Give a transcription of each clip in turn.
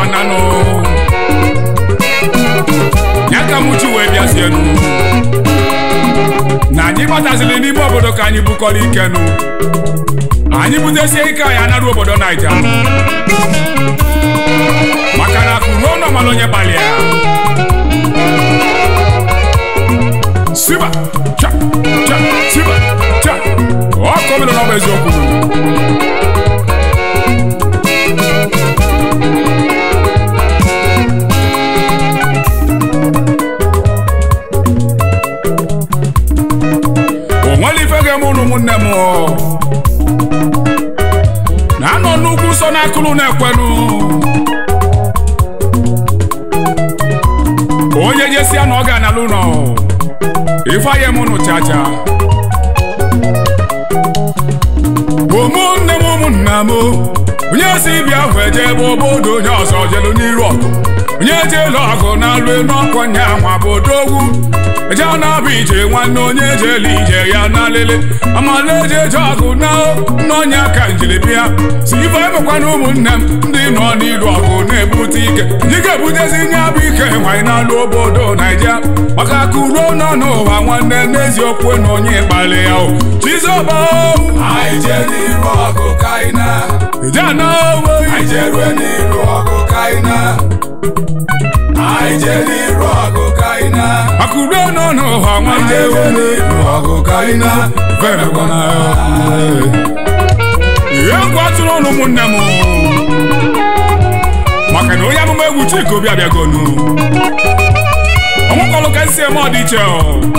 nanụ ya ka m chi wee bịazienu na anyị bataziri n'ime obodo ka anyị bukọrọ ikenu anyị butesie ike anyị anarụ obodo naija maka na akụ ruo n'ọmala onye gbalịa siba cha cha siba cha ọ kọmịrị n'ọbụ eziokwu o nwere ife ga-eme ụnụ ụmụnne m na-anọ n'ugwu nsọ n'akụrụ na-ekwenu onye jesia na ọ ga-analụ ụlọ ifeanye m ụnụ chacha ụmụnne m ụmụnna m onye si bịa hụ eje ebe obodo onye ọzọ jelu n'iru ọgụ onye jelu ọgụ na-alụ elu ọkwa nya nwa bụ odogwu eje na-abụ ije nwanne onye jelu ije ya na lele amala eje eje ọgụ na n'ọnya ka njiri bịa si ife emekwana ụmụnne m ndị nọ n'iru ọgụ na-ebute ike ndị ga-ebutezi nye bụ ike nwanyị na-alụ obodo naija maka akụ ruo nọ n'ụwa nwanne n'eziokwu na onye kpali ya o chizoba anyị jee n'iru ọgụ ka anyị na ije na owe anyị jee rue n'iru ọgụ ka anyị na anyị jee n'iru ọgụ ka anyị na akụ ruo nọ n'ụwa anyị nwanne jee rue n'iru ọgụ ka anyị na Vergona. ihe egwu atụrụ ọnụ ụmụnne m maka na onye amụma egwu Chika Obi abịagonu ọnwụkọlụ ka esi eme ọdịiche o.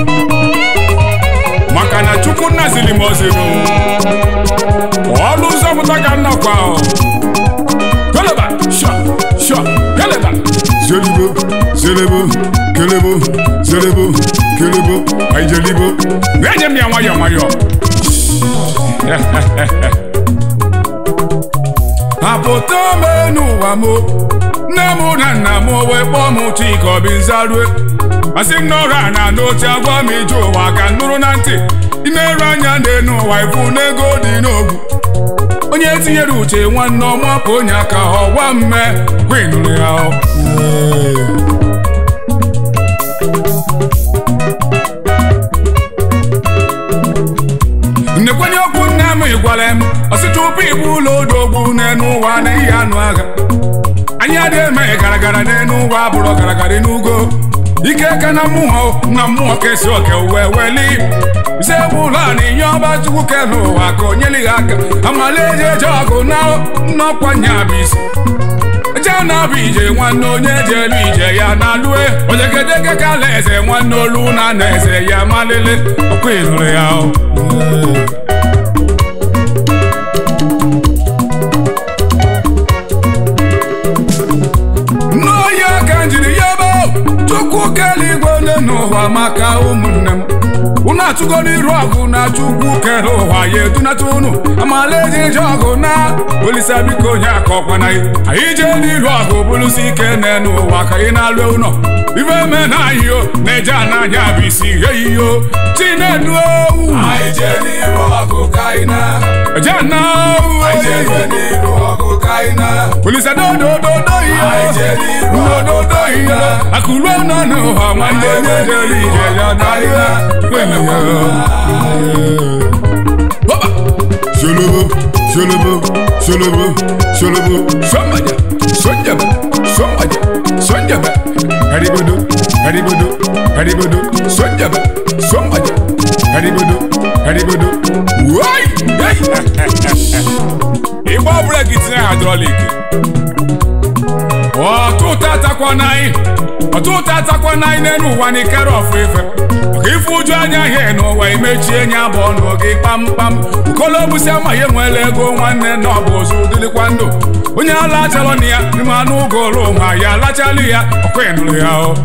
maka na chukwu nna ziri m oziru ọlụ ụzọ pụta ka nnọkwa o. keleba sha sha keleba zelibo zelebo kelebo zelebo kelebo aijelibo na-enye m ya nwayọọ nwayọọ apụta ome n'ụwa m nne m na nna m wee kpọọ m Chika Obi Nzarue masị m n'ọrụ a na n'oche agwa m ije ụwa ka m nụrụ na ntị imerụ anya n'enu ụwa ifu n'ego dị n'ogwu onye tinyere uche nwanne ọma ka onye aka ọgwa mme kwinụrụ ya ọ. nnekwenye okwu nne m gwara m ọsị tupu ịbụ ụlọ odogwu n'enu ụwa na ihe anụ agha anyị adịghị eme garagara n'enu ụwa bụrụ garagara n'ugo ike ka na mmụọ na mmụọ kesi oke wee weli ise bụ ụlọ a na inye ọba chukwu ke n'ụwa ka o nyelighị aka amala eji eje ọgụ na nnọkwa nya bụ isi eje na-abụ ije nwanne onye jelu ije ya na lue ojegedege ka ala eze nwanne olu na na eze ya malele ọkwa ịlụrụ ya o. n'oyi aka njiri ya ebe chukwu kele igwe ole n'ụwa maka ụmụnne m unu atụgo n'iru ọgụ na chukwu kere ụwa ya edunata unu amala eji eje ọgụ na olisa biko onye aka ọkwana anyị jee n'iru ọgụ bụrụsi ike n'enu ụwa ka ị na-alụ ụlọ ife me na ahịo na-eje ananya bụ isi ihe iyo chinedu owu anyị jee n'iru ọgụ ka anyị na eje na anyị jee rue n'iru ọgụ ka anyị na olisa dodododo ihe anyị jee n'iru ọgụ dododo ka anyị ihe na akụruo nọ n'ụwa nwanne onye jere ije ya na ihe Hoba! Sholobo, sholobo, sholobo, sholobo, somebody, sonjaba, somebody, sonjaba, haribodo, haribodo, haribodo, sonjaba, somebody, haribodo, haribodo, wai, hey! Igba breki tinye hydraulic. ọtụtụ atakwana anyị ọtụtụ atakwana anyị n'elu ụwa na ikere ọfụ ife maka ife ụjụ anya ihe n'ụwa imechie nya bụ ọnụ gị kpamkpam ukolobusi amaghị enwela ego nwanne na ọ bụ ozu dịlikwa ndụ onye alachalọ na ya n'ime anụ ụgụrụ ma ya alachala ya ọkwa ịnụrụ ya o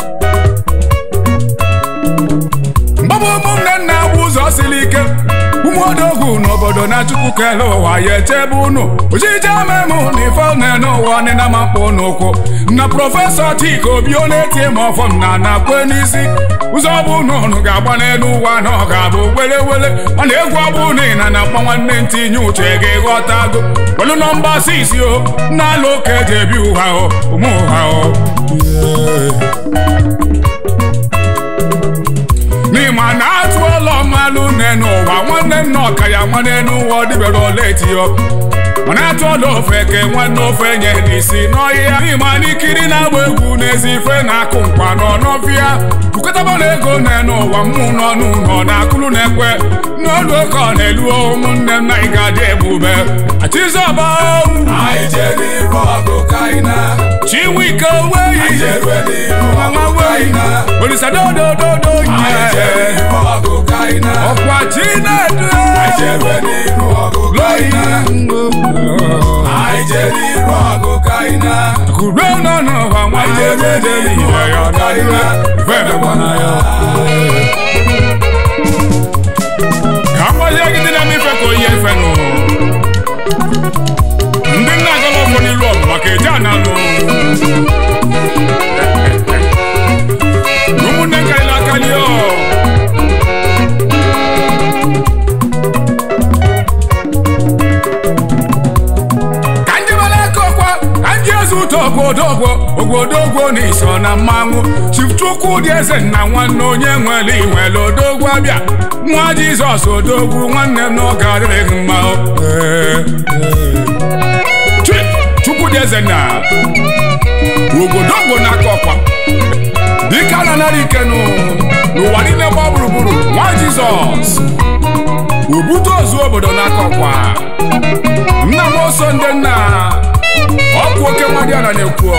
mgbabụ ụmụnne nna bụ ụzọ siri ike ụmụodogwu n'obodo na chukwu kele ụwa ya echebe unu ojije memụ na ife n'ụwa ọnịna ma mkpụ n'ụkwụ na prọfesọ chika obi ọ na-eti ma ọfọm na na-akwe n'isi ụzọ bụ na unu ga-agba n'elu ụwa na ọ ga-abụ wele wele ọ na-egwu ọbụ na ịna na mkpa nwanne ntinye uche ga-eghọtago welu nọmba sisi o na-alụ oke eji ebi ụha o ụmụ ụha o n'ịma na atụ ụlọ mmalụ n'enu ụwa nwanne nna ọka ya nwa n'enu ụwa ọ dịbere ole etiyo mana atụ ọla ofe ke nwanne ofe nye n'isi n'ọhịa n'ịma n'ikiri na-agba egwu n'ezi ife na-akụ nkwa n'ọnọfịa bukọtaba na ego n'enu ụwa mmụ n'ọnụ nọ na akụlụ na-ekwe n'olu oke ọ na-elu ụmụnne m na ị ga-adị ebube achịzọba anyị jee n'iru ọgụ ka anyị na chiwike weyi anyị jerue n'iru mama ọgụ ka weyi anyị na olisadodododo anyị jee nye n'iru ọgụ ka anyị na ọkwa chinedu anyị jerue n'iru ọgụ ka anyị na anyị jee n'iru ọgụ ka anyị na kuro nọ n'ụwa nwanne dede ihe ya ọdịnihu ife emekwana ya ka mgbazie gị dị na mmefe ka oyi efe nụ ndị nna agala ọfọ n'ilu ọgụ maka eje analụ ụmụnne karịrị akarị ọ ka njebere aka ọkwa ka nji eze ụtọ ogwodogwo ogwodogwo na iso na mmanwụ chifchukwu dị eze nna nwanne onye nwere inwere odogwu abịa nwa jizọs odogwu nwanne m n'oge adịrịghị mma o. Ee, ee. Chi- chukwu dị eze na ogodogwo n'aka ọkwa dike a na-anara ikenu n'ụwa niile gba gburugburu nwa jizọs obute ozu obodo n'aka ọkwa nna m oso ndị nna ọkụ oke nwadịana na-ekwu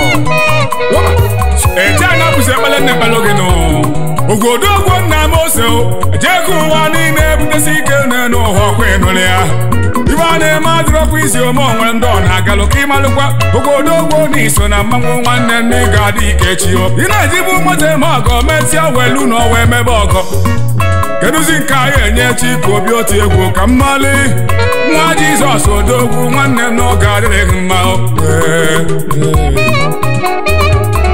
eje anya bụzi ekpele nna ekpele gị nụ ogodogwo nna m ose ejego ụwa niile ebutesi ike n'elu ụwa ọkwa ịnụrụ ya ibe a na-eme adịrọkwa isi ome onwere ndị ọ na-agalụ ka ịmalụkwa ogodogwo na iso na mmanwụ nwanne nne ị ga-adị ike chi o ị na-ejibu moto eme ọgọ mesịa welu na ọwa emebe ọgọ kedụzi nke anyị enye chi ka obi otu egwu ka mmali nwa jizọs odogwu nwanne m n'oge adịrịghị mma o. Ee, ee.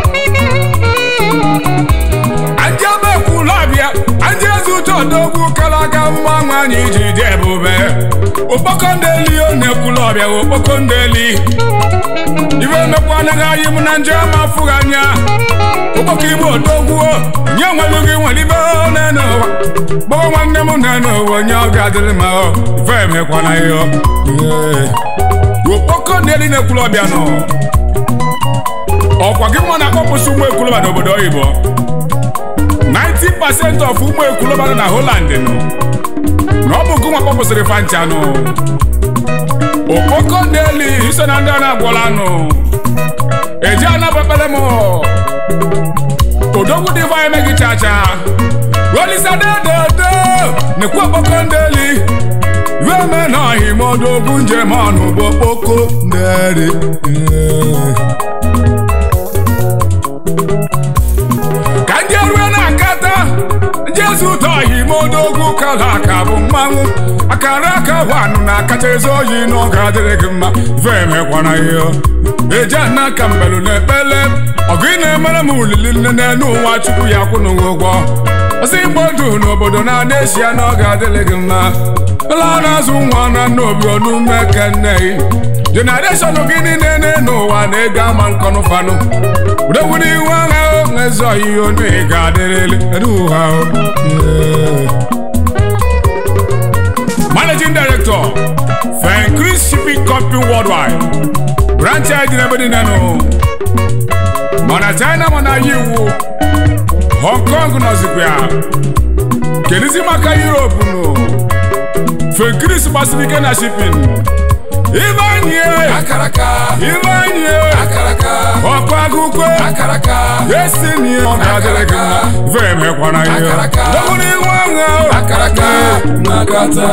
Ndị ebe kwulu abịa ndị eze ụtọ odogwu kalaga mmanwụ anyị ji dị ebube okpoko ndeli ọ na-ekwulu ọbịa okpoko ndeli ibe emekwa anaghị anyị m na nje ma afụghị anya ụkpọka igbo odogwu nye nwelu gị nwere ibe n'enu ụwa gbọọ nwanne m n'enu ụwa onye ọ ga-adịrị ma ọ ife emekwana ya ọ. Ee. okpoko ndeli na-ekwulu ọbịa nọ ọkwa gị nwa na-akpọpụsị ụmụ ekwulọba n'obodo oyibo 90% of ụmụ ekwulọba nọ na Holland nọ na ọ bụ gị nwa kpọpụsịrị fancha nụ okpoko ndeli iso na ndị a na-agwọla nụ eji anabakpere m odogwu dị va emeghị chacha olisadedodo nekwu okpoko ndeli iwe eme na ọhịma odogwu njem ọnụ bụ okpoko ndeli ka ndị erue na-akata jezu ụtọ ọhịma odogwu kala aka bụ mmanwụ akara aka wanụ na-akacha ezi oyi n'oge adịrị gị mma ife emekwana ihe eji ana ka mbelu na ekpele ọgụ ị na-emere m ulili nne n'elu ụwa chukwu ya kwụnụ gị ụgwọ ọsị igbo ndụ n'obodo na-ana esi ya n'oge adịrị gị mma ụlọ na-azụ nwa na nna obi ọnụme kenne jenereshọn gị niile n'elu ụwa na-ego ama nkọnụ fanụ udowuru ihu agha ezi ọyịya onu ị ga-adịrịrị edu ụha o. Yeah. Managing Director, Fencris Shipping Company Worldwide. Branch anyị dị n'ebe niile nụ. Mana China mana iwu. Hong Kong nọzikwa ya. Kedizi maka Europe nụ. Fencris gbasiri ike na shipping. Ibanye! akaraka Ibanye! akaraka Ọkụ akụkọ! akaraka Esi ni ọ ga-adịrị gị mma. Ife emekwana ihe. Akaraka. Dọbụrụ ihu agha. akaraka nakata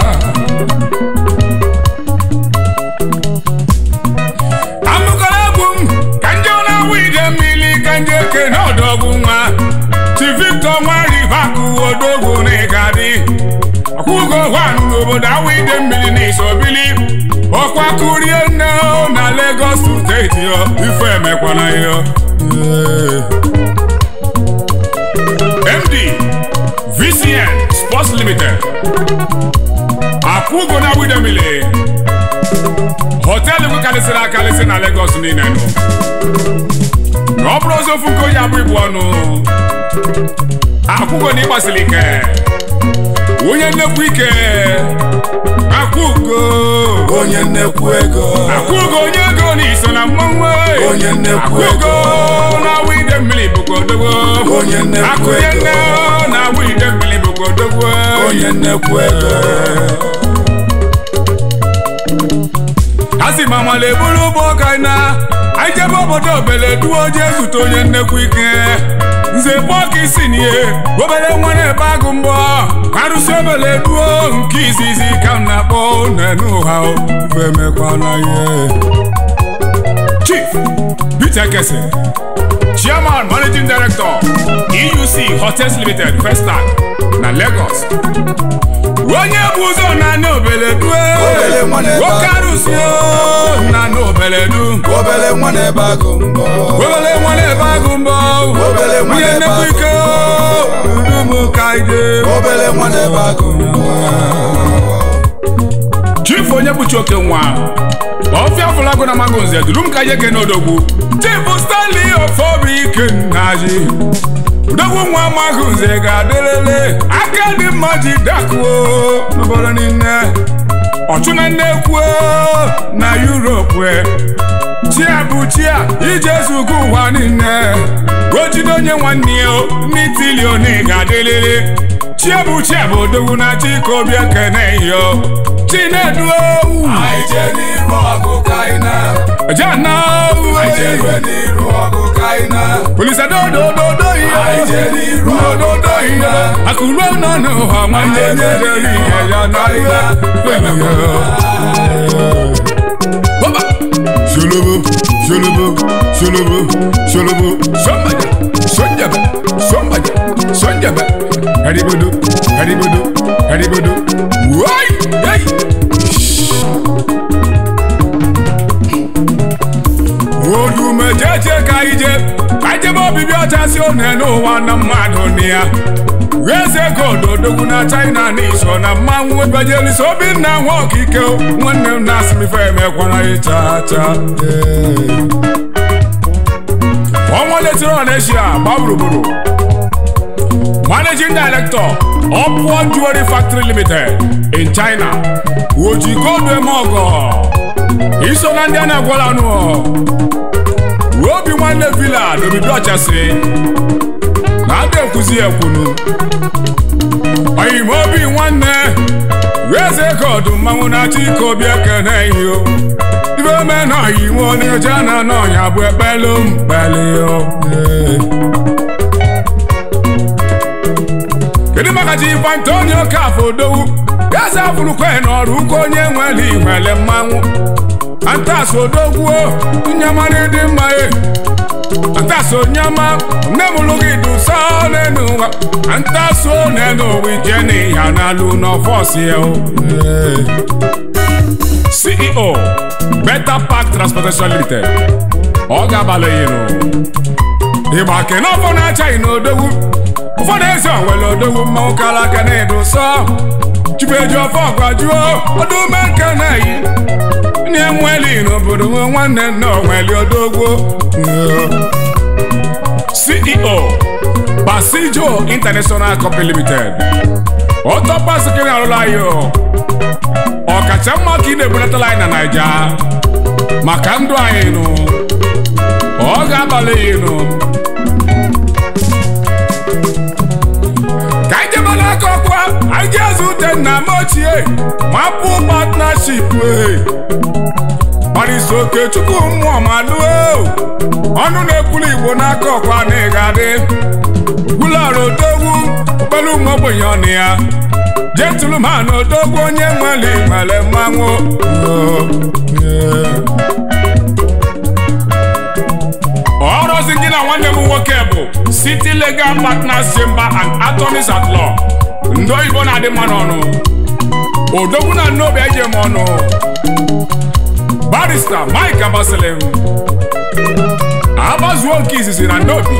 amụkọrọ egwu m ka ndị ọ na-awụ ide mmiri ka ndị eke na ọdọgwu nwa chi victor nwa rivakụ odogwu na ịgadị ọkwụgo hwanụ akụrie nne na Lagos steeti yo ife emekwana yo MD VCN Sports Limited akwụgo na widemili họteelụ karịsịrị akarịsị na Lagos niile nụ na ọ bụrụ ozi ofu nke onye abụ ibu ọnụ akwụgo na ịgbasiri ike onye nnekwu ike akwụgo onye nnekwu ego akwụgo onye ego na iso na mmanwụ Onye nnekwu akwụgo ego. na awụ ide mmiri bụkwa odogwo Onye nnekwu akụnye ego. nne na awụ ide mmiri bụkwa odogwo onye nnekwu ego a sị ma mala eburu ụgbọ ọka na anyị jebe obodo obele duo jee zute onye nnekwu ike nze pọka isi n'ihe obere nwa na-ebe agụ mbọ arụsị obele duo nke izizi ka m na-akpọ n'enu ụha ife emekwana ihe chief peter kese chairman managing director euc hotels limited festac na lagos onye bụ ụzọ na obele due Obele nwa na-ebe nwoke agụ arụsị o, na obele du obele nwa na-ebe agụ mbọ obele nwa na-ebe agụ mbọ Obele nwa onye na-ebe nnekwu agụ ike udumu ka ide obele nwa na-ebe agụ mbọ chief onye bụchi oke nwa ọfịa fụlagụ na mago nze duru m ka ihe ke n'odogwu chief stanley ofobi ike nnaji odogwu nwa magụ nze ga-adịrịrị aka dị mma ji dakuo n'obodo niile ọchụna nnekwu na yuropu chia bụ chia ije zugo ụwa niile ojide onye nwanne ya n'itilioni ga-adịrịrị chia bụ chia bụ odogwu na chikobi ekene yo chinedu anyị jee n'iru ọgụ ka anyị na jana anyị jee rue n'iru ọgụ ka anyị na polisadodododo Anyị jee n'iru ọgụ dododo ka anyị ihe na akụruo nọ n'ụha nwanne Anyị jee nyere n'iru ihe ya ọgụ na ka anyị ihe Baba. Sholobo, sholobo, sholobo, sholobo, somebody, sonjaba, somebody, sonjaba. Haribodo, haribodo, haribodo. Wai, hey. Odume jeje ka ije, ka ijebe obibi ọcha si one n'ụwa na mmadụ na ya. Eze godo dogwu na China n'iso na mmanwụ ebajelisi Obinna nwa okike o, nwanne m na-asị m ife emekwara ịcha cha ọnwa letiri Onitsha gba gburugburu Managing Director Upward Jewelry Factory Limited in China oji godo eme ọgọ iso na ndị a na-agwala anụ obi nwanne villa n'obibi ọchasị na-ada ekwuzi ekwunu oyim obi nwanne eze godu mmanwụ na-achọ ike obi ekene ihe ibe ome na oyiwe onyeja na n'ọnya bụ ekpelu mkpeli kedu maka ji ife antonio kafo odowu eze afụrụkwe n'ọrụ ụka onye nwere ihwele mmanwụ antas odogwuo nyamara dị mma e antaso nyama nne m lụ gị dusa n'enu ụwa antaso n'enu ụwa ije n'ihe na-alụ n'ọfọs ya o ceo beta park transportation limited ọ ga-abalị yinụ ịgba kene ọfọ na-achaghị n'odogwu ụfọdụ ezi onwere odogwu mmanwụ kara aka na-edo sọ chibeji ọfọ gwajuo ọdụme nke na-eyi na-enweli n'obodo nwe nwanne nna onweli odogwu ceo basijo international company limited ọtọpasikiri arụla anyị ọkacha mma ka ị na-ebulatala anyị na naija maka ndụ anyị nụ ọ ga-abalị anyị nụ ka anyị jebe n'aka ọkwa anyị ji eze ute nna m ochie mapụ partnership ee gbarịsi oke chukwu mmụọ ma lụo ọnụ na-ekwulu igbo n'aka ọkwa na ịgadị gwulara odogwu okpere ụmụ ogbenye ọnụ ya jetulu ma na odogwu onye nwere nwere mmanwụ ọrụzi gị na nwanne m nwoke bụ city legal partners chamber and attorneys at law ndị oyibo na-adị mma n'ọnụ odogwu na nnobi eje m ọnụ barista mike abasalim agbazuo nke izizi na nnobi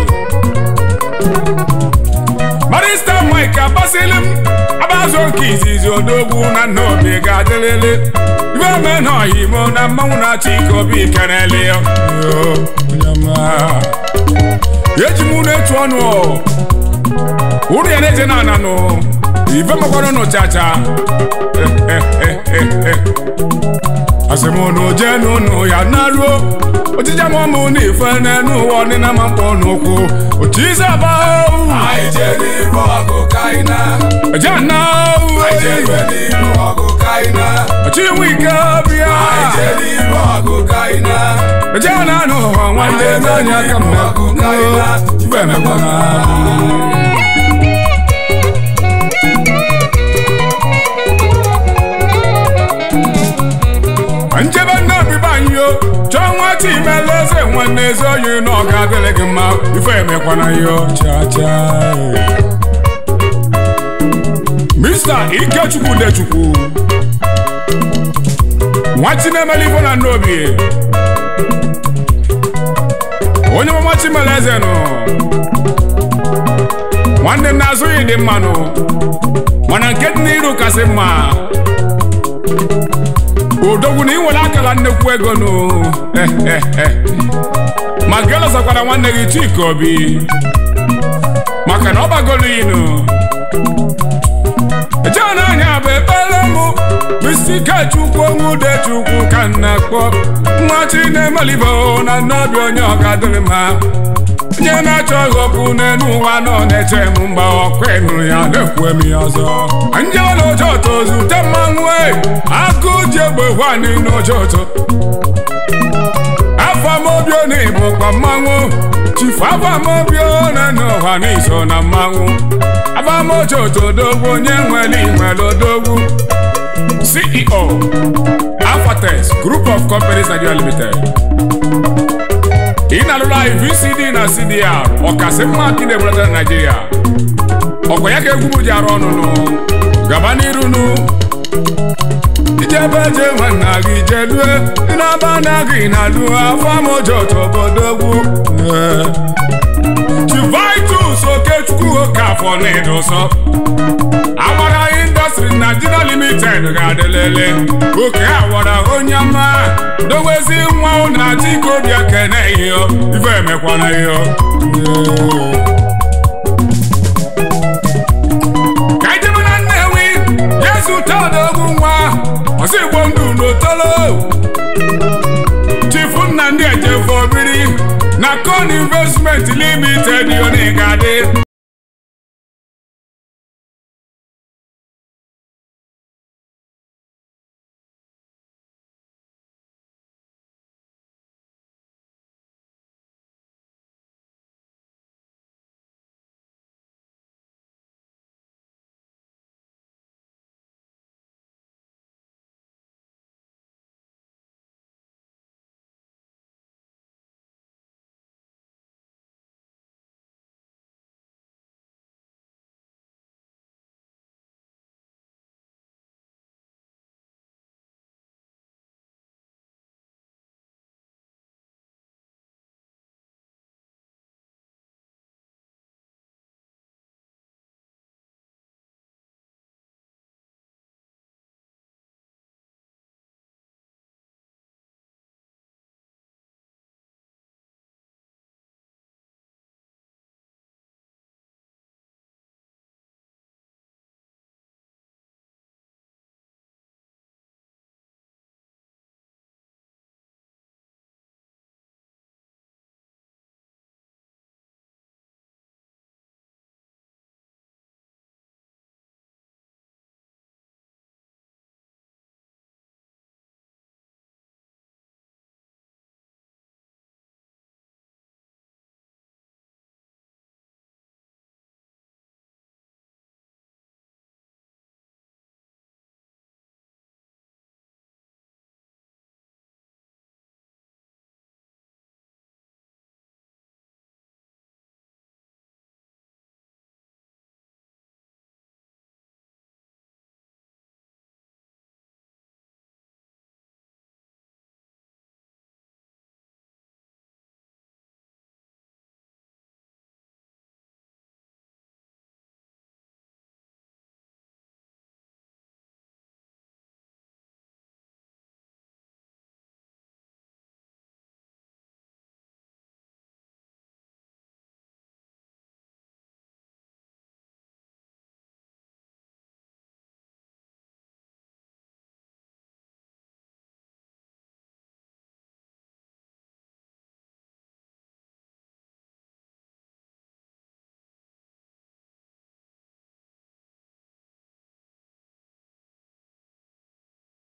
barista mike abasalim agbazuo nke izizi odogwu na nnobi ga-adịlịlị ibe eme na ọhimo na mmanwụ na-achị ike obi keneli eji m na-etu ọnụ ụrụ ya na-eje na ananụ ife makwara nụ chacha asịmụnụ jee n'ụnụ ya naruo ojija m ọmụ na ife n'enu ụwa ọdịna ma mkpọ n'ụkwụ otu ize aba anyị jee n'iru ọgụ ka anyị na eje na anyị jee iwe n'iru ọgụ ka anyị na ọchị nwe ike bịa anyị jee n'iru ọgụ ka anyị na eje na anụ ụwa nwanne n'anya aka m ọgụ ka anyị na ife emekwana njebe nnobi banyo chọọ nwata imela eze nwanne eze oyi na ọ ga-adịrị gị mma ife emekwana yo chacha mista ikechukwu dechukwu nwachi na-emeli ife na nnobi onye mama chimela eze nụ nwanne m na-azụghị dị mmanụ mana nke dị n'iru kasị mma odogwu na ị nwere akara nnekwu ego nụ ma gị lọsakwara nwanne gị chika obi maka na ọ bagolo inu ejee n'anya bụ ekpere mụ bisi kechukwu onwe ude chukwu ka m na-akpọ nwa chi na-emelibo na nnobi onye ọ ga-adịrị mma onye na-achọ ịghọpụ n'elu ụwa nọ na-eche m mgba ọkụ ịnụ ya na-ekwu m ya ọzọ njebe n'ojoto zute mmanwụ e agụ ji egbe hwani n'ojoto afamobio na ịbụkwa mmanwụ chifu afamobio na n'ụwa n'iso na mmanwụ afamojoto odogwu onye nwere inwere odogwu ceo afatex group of companies nigeria limited ị na-alụrụ anyị vcd na cdr ọkasị mma ka ị na-ebulata na naijiria ọkwa ya ka egwu m ji arụ ọnụnụ gaba n'irunu ijebe je nwanna gị jelue ịnaba na gị na lu afọ mojoto obodogwu chivitus okechukwu oke afọ na-edoso awara indọstrị Nigeria limited ga-adịlele oke awara onye ọma dowezi nwa ụnụ na chikobi ekene ihe ife emekwana ihe ka ijebe na nnewi yezu todogwu nwa ọsọ igbo ndụ n'otolo chifu nna ndị ejefo biri na con investment limited yoni ga-adị